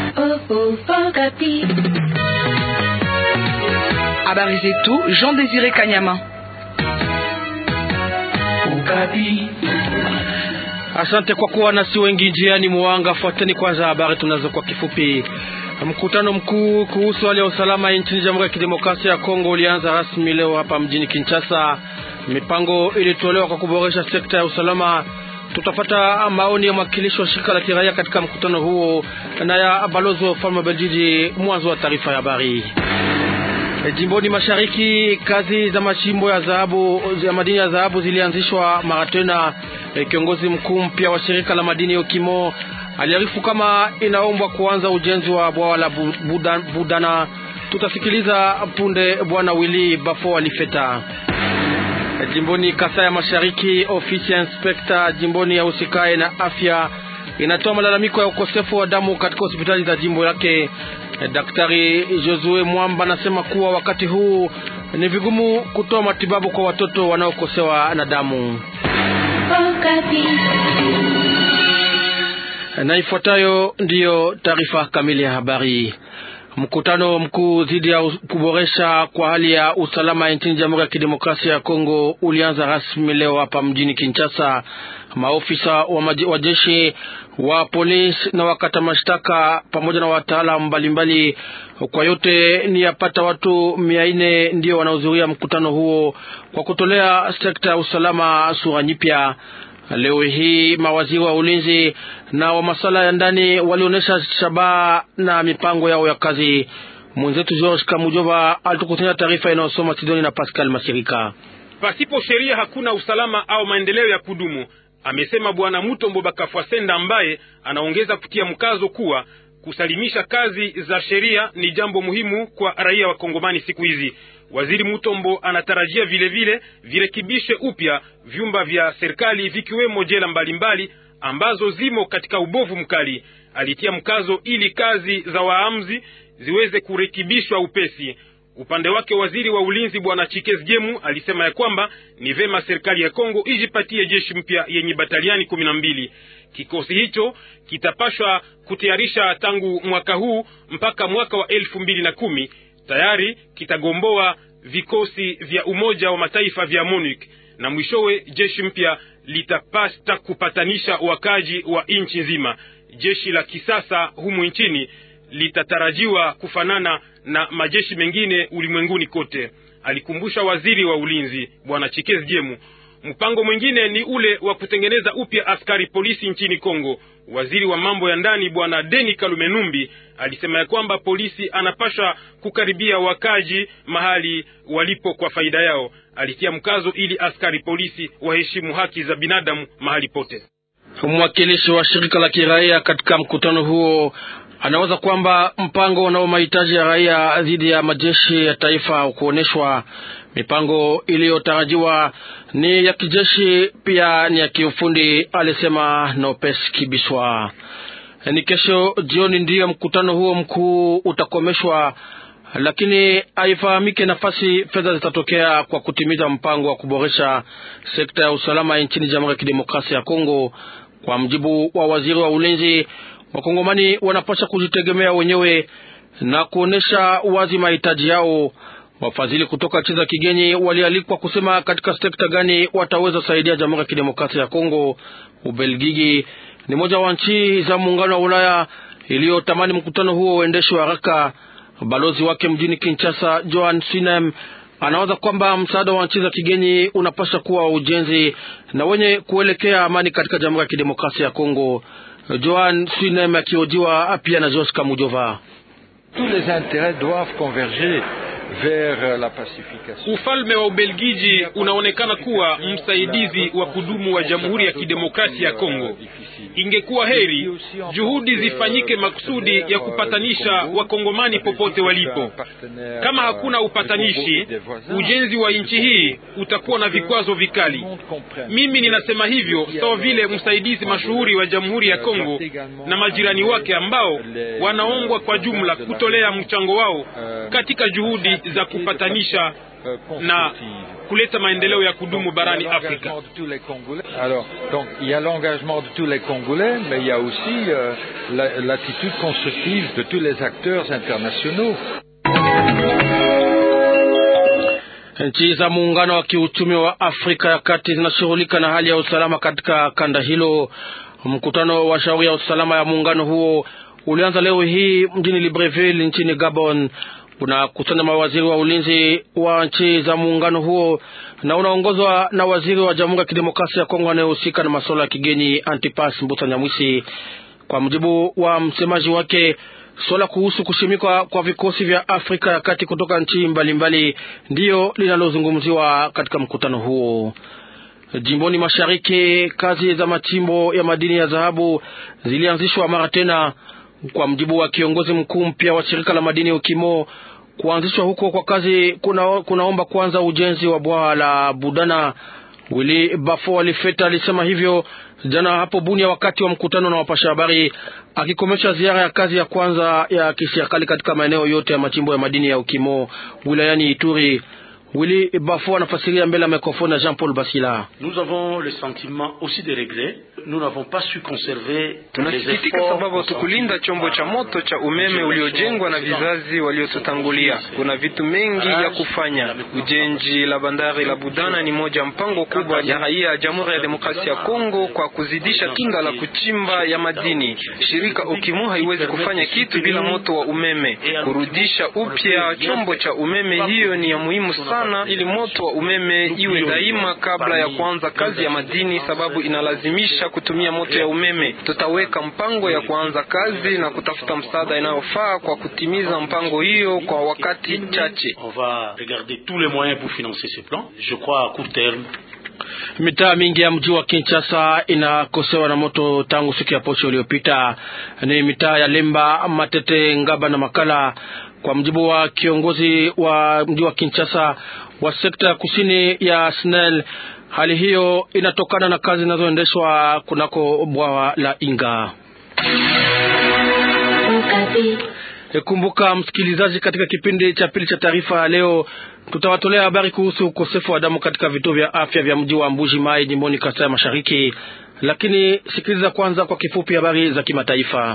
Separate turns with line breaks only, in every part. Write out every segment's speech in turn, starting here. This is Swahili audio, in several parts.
Habari zetu Jean Désiré Kanyama.
Asante kwa kuwa nasi wengi njiani mwanga. Fuateni kwanza habari tunazo kwa kifupi. Mkutano mkuu kuhusu hali ya usalama nchini Jamhuri ya Kidemokrasia ya Kongo ulianza rasmi leo hapa mjini Kinshasa. Mipango ilitolewa kwa kuboresha sekta ya usalama. Tutafata maoni ya mwakilishi wa shirika la kiraia katika mkutano huo na ya balozi wa ufalme wa Beljiji. Mwanzo wa taarifa ya habari. Jimboni mashariki, kazi za machimbo ya dhahabu ya madini ya dhahabu zilianzishwa mara tena. Kiongozi mkuu mpya wa shirika la madini Okimo aliarifu kama inaombwa kuanza ujenzi wa bwawa la Budana, Budana. Tutasikiliza punde bwana Willy Bafo alifeta. Jimboni Kasai ya Mashariki, ofisi ya inspekta jimboni ya usikae na afya inatoa malalamiko ya ukosefu wa damu katika hospitali za jimbo lake. Daktari Josue Mwamba anasema kuwa wakati huu ni vigumu kutoa matibabu kwa watoto wanaokosewa na damu. Na ifuatayo ndiyo taarifa kamili ya habari. Mkutano mkuu dhidi ya kuboresha kwa hali ya usalama nchini Jamhuri ya Kidemokrasia ya Kongo ulianza rasmi leo hapa mjini Kinshasa. Maofisa wa jeshi wa polisi na wakata mashtaka pamoja na wataalamu mbalimbali, kwa yote ni yapata watu mia nne ndio wanaohudhuria mkutano huo kwa kutolea sekta ya usalama sura nyipya. Leo hii mawaziri wa ulinzi na wa masuala ya ndani walionyesha shabaha na mipango yao ya kazi. Mwenzetu George Kamujova alitukusanya taarifa inayosoma Sidoni na Pascal Masirika.
Pasipo sheria hakuna usalama au maendeleo ya kudumu, amesema Bwana Mutombo Bakafwasenda, ambaye anaongeza kutia mkazo kuwa kusalimisha kazi za sheria ni jambo muhimu kwa raia wa Kongomani siku hizi. Waziri Mutombo anatarajia vile vile virekebishe upya vyumba vya serikali vikiwemo jela mbalimbali mbali, ambazo zimo katika ubovu mkali. Alitia mkazo ili kazi za waamuzi ziweze kurekebishwa upesi. Upande wake waziri wa ulinzi bwana Chikez Gemu alisema ya kwamba ni vema serikali ya Kongo ijipatie jeshi mpya yenye bataliani kumi na mbili. Kikosi hicho kitapashwa kutayarisha tangu mwaka huu mpaka mwaka wa elfu mbili na kumi tayari kitagomboa vikosi vya Umoja wa Mataifa vya MONUC na mwishowe jeshi mpya litapata kupatanisha wakaji wa nchi nzima. Jeshi la kisasa humu nchini litatarajiwa kufanana na majeshi mengine ulimwenguni kote, alikumbusha waziri wa ulinzi bwana Chikez Jemu. Mpango mwingine ni ule wa kutengeneza upya askari polisi nchini Kongo. Waziri wa mambo ya ndani bwana Deni Kalumenumbi alisema ya kwamba polisi anapasha kukaribia wakaji mahali walipo kwa faida yao. Alitia mkazo ili askari polisi waheshimu haki za binadamu mahali pote.
Mwakilishi wa shirika la kiraia katika mkutano huo anawaza kwamba mpango unao mahitaji ya raia dhidi ya majeshi ya taifa kuonyeshwa. Mipango iliyotarajiwa ni ya kijeshi pia ni ya kiufundi, alisema Nopes Kibiswa. Ni kesho jioni ndiyo mkutano huo mkuu utakomeshwa, lakini haifahamike nafasi fedha zitatokea kwa kutimiza mpango wa kuboresha sekta ya usalama nchini Jamhuri ya Kidemokrasia ya Kongo. Kwa mjibu wa waziri wa ulinzi, Wakongomani wanapaswa kujitegemea wenyewe na kuonesha wazi mahitaji yao. Wafadhili kutoka nchi za kigeni walialikwa kusema katika sekta gani wataweza saidia Jamhuri ya Kidemokrasia ya Kongo. Ubelgiji ni moja wa nchi za muungano wa Ulaya iliyotamani mkutano huo uendeshwe haraka. Balozi wake mjini Kinshasa, Johan Sinem, anawaza kwamba msaada wa nchi za kigeni unapaswa kuwa ujenzi na wenye kuelekea amani katika Jamhuri ya Kidemokrasia ya Kongo. Johan Sinem akiojiwa pia na Jos Kamujova.
Ufalme wa Ubelgiji unaonekana kuwa msaidizi wa kudumu wa Jamhuri ya Kidemokrasia ya Kongo. Ingekuwa heri juhudi zifanyike makusudi ya kupatanisha wakongomani popote walipo. Kama hakuna upatanishi, ujenzi wa nchi hii utakuwa na vikwazo vikali. Mimi ninasema hivyo sawa vile msaidizi mashuhuri wa Jamhuri ya Kongo na majirani wake ambao wanaongwa kwa jumla kutolea mchango wao katika juhudi za kupatanisha na kuleta maendeleo ya kudumu barani Afrika.
Alors, donc il y a l'engagement de tous les Congolais, mais il y a aussi euh, l'attitude constructive de tous les acteurs internationaux.
Nchi za muungano wa kiuchumi wa Afrika ya Kati zinashughulika na hali ya usalama katika kanda hilo. Mkutano wa shauri ya usalama ya muungano huo ulianza leo hii mjini Libreville nchini Gabon. Unakusanya mawaziri wa ulinzi wa nchi za muungano huo na unaongozwa na waziri wa Jamhuri ya Kidemokrasia ya Kongo anayehusika na masuala ya kigeni Antipas Mbuta Nyamwisi. Kwa mujibu wa msemaji wake, suala kuhusu kushimikwa kwa vikosi vya Afrika ya Kati kutoka nchi mbalimbali ndiyo linalozungumziwa katika mkutano huo. Jimboni mashariki, kazi za machimbo ya madini ya dhahabu zilianzishwa mara tena. Kwa mjibu wa kiongozi mkuu mpya wa shirika la madini Ukimo, kuanzishwa huko kwa kazi kuna, kunaomba kwanza ujenzi wa bwawa la Budana. Willy Bafo Alifeta alisema hivyo jana hapo Bunia wakati wa mkutano na wapasha habari, akikomesha ziara ya kazi ya kwanza ya kiserikali katika maeneo yote ya machimbo ya madini ya Ukimo wilayani Ituri. Willy Bafo anafasiria mbele ya mikrofoni ya Jean Paul Basila.
Nous avons le sentiment aussi de regret. Nous n'avons pas su conserver.
Tunasikitika sababu hatukulinda chombo cha moto cha umeme uliojengwa na vizazi waliotutangulia. Kuna vitu mengi ya kufanya. Ujenzi la bandari la Budana ni moja mpango kubwa ya raia ya Jamhuri ya Demokrasia ya Kongo kwa kuzidisha kinga la kuchimba ya madini. Shirika Okimo haiwezi kufanya kitu bila moto wa umeme. Kurudisha upya chombo cha umeme hiyo ni ya muhimu sana sana ili moto wa umeme iwe daima kabla ya kuanza kazi ya madini, sababu inalazimisha kutumia moto ya umeme. Tutaweka mpango ya kuanza kazi na kutafuta msaada inayofaa kwa kutimiza mpango hiyo kwa wakati chache.
On va regarder tous les moyens pour financer ce plan. Je crois à court terme
Mitaa mingi ya mji wa Kinshasa inakosewa na moto tangu siku ya posho iliyopita. Ni mitaa ya Lemba, Matete, Ngaba na Makala. Kwa mjibu wa kiongozi wa mji wa Kinshasa wa sekta ya kusini ya SNEL, hali hiyo inatokana na kazi zinazoendeshwa kunako bwawa la Inga. Kumbuka msikilizaji, katika kipindi cha pili cha taarifa ya leo tutawatolea habari kuhusu ukosefu wa damu katika vituo vya afya vya mji wa Mbuji Mai jimboni Kasai Mashariki. Lakini sikiliza kwanza kwa kifupi habari za kimataifa.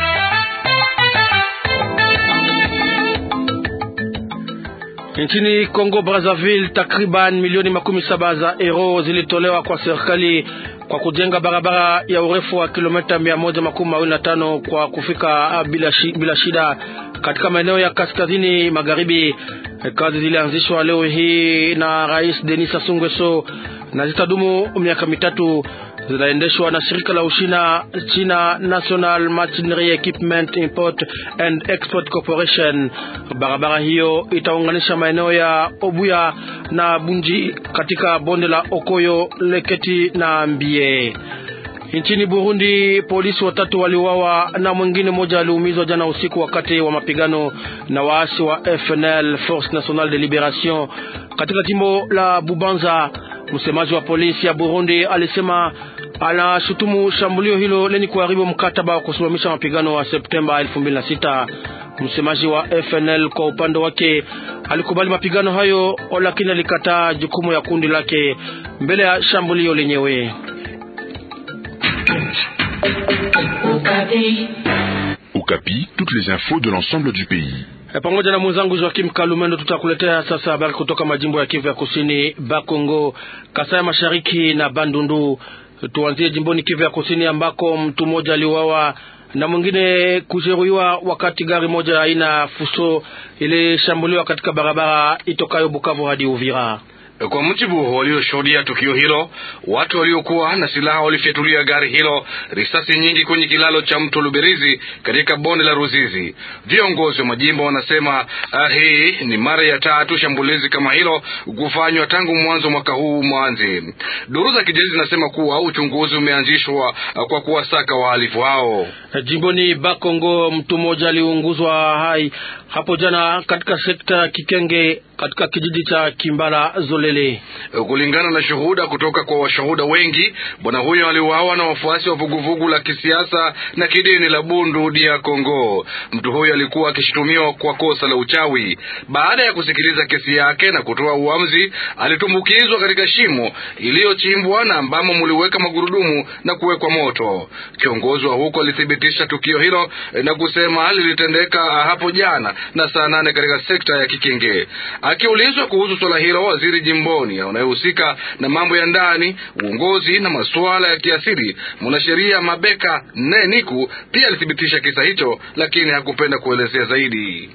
Nchini Kongo Brazzaville, takriban milioni makumi saba za euro zilitolewa kwa serikali kwa kujenga barabara ya urefu wa kilomita mia moja makumi mawili na tano kwa kufika bila, shi, bila shida katika maeneo ya kaskazini magharibi. Kazi zilianzishwa leo hii na Rais Denis Sassou Nguesso na zitadumu miaka mitatu. Zinaendeshwa na shirika la Ushina, China National Machinery Equipment Import and Export Corporation. Barabara hiyo itaunganisha maeneo ya Obuya na Bunji katika bonde la Okoyo, Leketi na Mbie. Nchini Burundi, polisi watatu waliuawa na mwingine mmoja aliumizwa jana usiku wakati wa mapigano na waasi wa FNL, Force Nationale de Liberation, katika jimbo la Bubanza. Msemaji wa polisi ya Burundi alisema anashutumu shambulio hilo lenye kuharibu mkataba wa kusimamisha mapigano wa Septemba 2006. Msemaji wa FNL kwa upande wake alikubali mapigano hayo, lakini alikataa jukumu ya kundi lake mbele ya shambulio lenyewe.
Okapi, toutes les infos de l'ensemble du pays.
Pamoja na mwenzangu Joakim Kalumendo tutakuletea sasa habari kutoka majimbo ya Kivu ya Kusini, Bakongo, Kasai Mashariki na Bandundu. Tuanzie jimboni Kivu ya Kusini ambako mtu mmoja aliuawa na mwingine kujeruhiwa wakati gari moja aina fuso ilishambuliwa katika barabara itokayo Bukavu hadi Uvira.
Kwa mujibu walioshuhudia tukio hilo, watu waliokuwa na silaha walifyatulia gari hilo risasi nyingi kwenye kilalo cha mto Luberizi katika bonde la Ruzizi. Viongozi wa majimbo wanasema uh, hii ni mara ya tatu shambulizi kama hilo kufanywa tangu mwanzo mwaka huu mwanzi. Duru za kijeshi zinasema kuwa uchunguzi umeanzishwa uh, kwa kuwasaka wahalifu hao.
Jimboni Bakongo, mtu mmoja aliunguzwa hai hapo jana katika sekta ya Kikenge katika kijiji cha Kimbala Zole kiholele.
Kulingana na shuhuda kutoka kwa washuhuda wengi, bwana huyo aliuawa na wafuasi wa vuguvugu la kisiasa na kidini la Bundu dia Kongo. Mtu huyo alikuwa akishutumiwa kwa kosa la uchawi. Baada ya kusikiliza kesi yake na kutoa uamuzi, alitumbukizwa katika shimo iliyochimbwa na ambamo muliweka magurudumu na kuwekwa moto. Kiongozi wa huko alithibitisha tukio hilo na kusema lilitendeka hapo jana na saa nane katika sekta ya Kikenge. Akiulizwa kuhusu swala hilo, waziri jimboni anayehusika na mambo ya ndani, uongozi na masuala ya kiasili, mwanasheria Mabeka Neniku pia alithibitisha kisa hicho, lakini hakupenda kuelezea zaidi.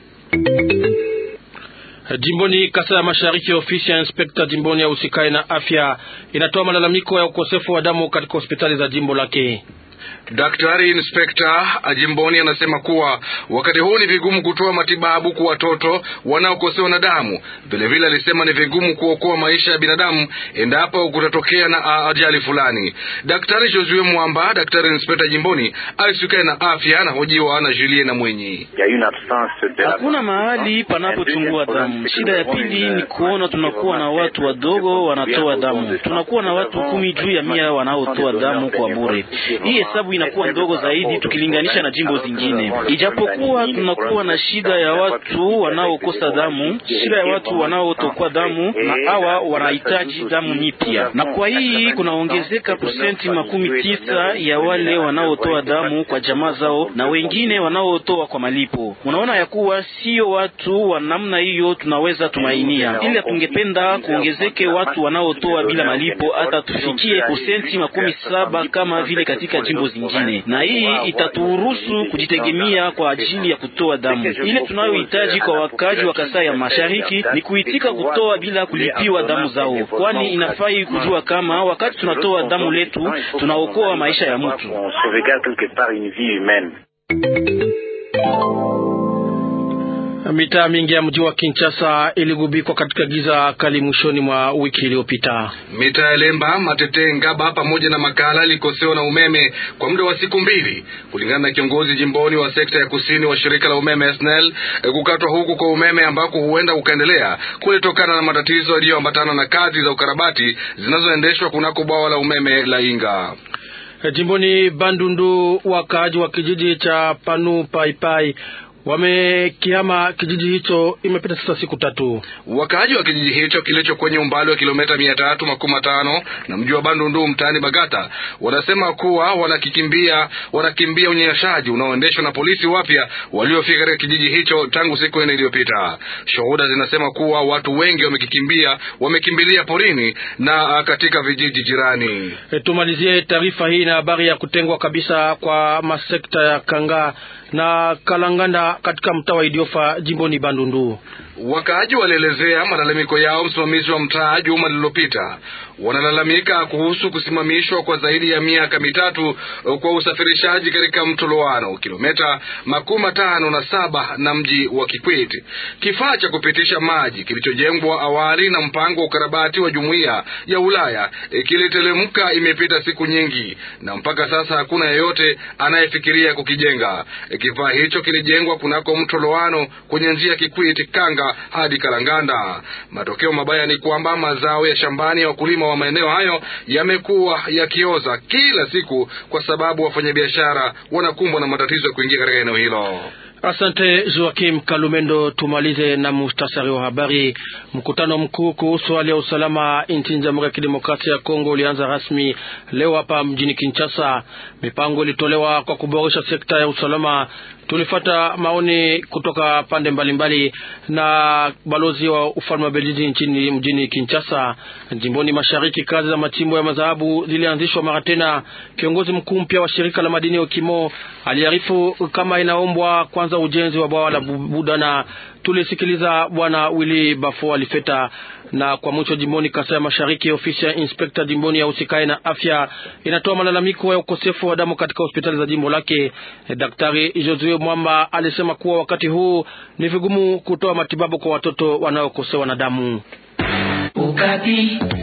Jimboni Kasai ya Mashariki, ofisi ya inspekta jimboni ya usikae na afya inatoa malalamiko ya ukosefu wa damu katika hospitali za jimbo lake.
Daktari inspekta jimboni anasema kuwa wakati huu ni vigumu kutoa matibabu kwa watoto wanaokosewa na damu. Vilevile alisema ni vigumu kuokoa maisha ya binadamu endapo kutatokea na ajali fulani. Daktari Josue Mwamba, daktari inspekta jimboni aisikae na afya, anahojiwa na Julien na Mwenyi.
Hakuna mahali panapochungua damu. Shida ya pili ni kuona tunakuwa na watu wadogo wanatoa damu, tunakuwa na watu kumi juu ya mia wanaotoa damu kwa bure. Hii hesabu inakuwa ndogo zaidi tukilinganisha na jimbo zingine. Ijapokuwa tunakuwa na shida ya watu wanaokosa damu, shida ya watu wanaotokwa damu, na hawa wanahitaji damu nyipya, na kwa hii kunaongezeka kusenti makumi tisa ya wale wanaotoa damu kwa jamaa zao na wengine wanaotoa kwa malipo. Unaona ya kuwa sio watu wa namna hiyo tunaweza tumainia, ila tungependa kuongezeke watu wanaotoa bila malipo, hata tufikie kusenti makumi saba kama vile katika jimbo zingine, na hii itaturuhusu kujitegemea kwa ajili ya kutoa damu. Ile tunayohitaji kwa wakazi wa Kasai ya Mashariki ni kuitika kutoa bila kulipiwa damu zao, kwani inafai kujua kama wakati tunatoa damu letu tunaokoa maisha ya mtu.
Mitaa mingi ya mji wa Kinshasa iligubikwa katika giza kali mwishoni mwa wiki iliyopita.
Mitaa ya Lemba, Matete, Ngaba pamoja na Makala ilikosewa na umeme kwa muda wa siku mbili, kulingana na kiongozi jimboni wa sekta ya kusini wa shirika la umeme SNEL. Kukatwa huku kwa umeme ambako huenda ukaendelea kulitokana na matatizo yaliyoambatana na kazi za ukarabati zinazoendeshwa kunako bwawa la umeme la Inga.
Jimboni Bandundu, wakaaji wa kijiji cha Panu Paipai wamekihama kijiji hicho. Imepita sasa siku tatu.
Wakaaji wa kijiji hicho kilicho kwenye umbali wa kilomita mia tatu makumi matano na mji wa Bandundu mtaani Bagata wanasema kuwa wanakikimbia wanakimbia unyanyashaji unaoendeshwa na polisi wapya waliofika katika kijiji hicho tangu siku nne iliyopita. Shuhuda zinasema kuwa watu wengi wamekikimbia wamekimbilia porini na katika vijiji jirani.
E, tumalizie taarifa hii na habari ya kutengwa kabisa kwa masekta ya Kanga na Kalanganda katika mtaa wa Idiofa jimboni Bandundu.
Wakaaji walielezea malalamiko yao msimamizi wa mtaa juma lililopita. Wanalalamika kuhusu kusimamishwa kwa zaidi ya miaka mitatu kwa usafirishaji katika mto Loano, kilomita makumi matano na saba na mji wa Kikwiti. Kifaa cha kupitisha maji kilichojengwa awali na mpango wa ukarabati wa jumuiya ya Ulaya e, kilitelemka. Imepita siku nyingi na mpaka sasa hakuna yeyote anayefikiria kukijenga. E, kifaa hicho kilijengwa kunako mto Loano kwenye njia Kikwiti Kanga hadi Kalanganda. Matokeo mabaya ni kwamba mazao ya shambani ya wakulima wa maeneo hayo yamekuwa yakioza kila siku, kwa sababu wafanyabiashara wanakumbwa na matatizo ya kuingia katika eneo hilo.
Asante Joakim Kalumendo. Tumalize na mustasari wa habari. Mkutano mkuu kuhusu hali ya usalama nchini Jamhuri ya Kidemokrasia ya Kongo ulianza rasmi leo hapa mjini Kinshasa. Mipango ilitolewa kwa kuboresha sekta ya usalama. Tulifata maoni kutoka pande mbalimbali mbali na balozi wa ufalme wa Belgiji nchini mjini Kinshasa. Jimboni mashariki, kazi za machimbo ya madhahabu zilianzishwa mara tena. Kiongozi mkuu mpya wa shirika la madini ya Okimo aliarifu kama inaombwa kwanza ujenzi wa bwawa la Budana. Tulisikiliza bwana Willy Bafo alifeta. Na kwa mwisho, jimboni Kasai ya Mashariki, ofisi ya inspekta jimboni ya usikae na afya inatoa malalamiko ya ukosefu wa damu katika hospitali za jimbo lake. Daktari Josue Mwamba alisema kuwa wakati huu ni vigumu kutoa matibabu kwa watoto wanaokosewa na damu.
Ukati.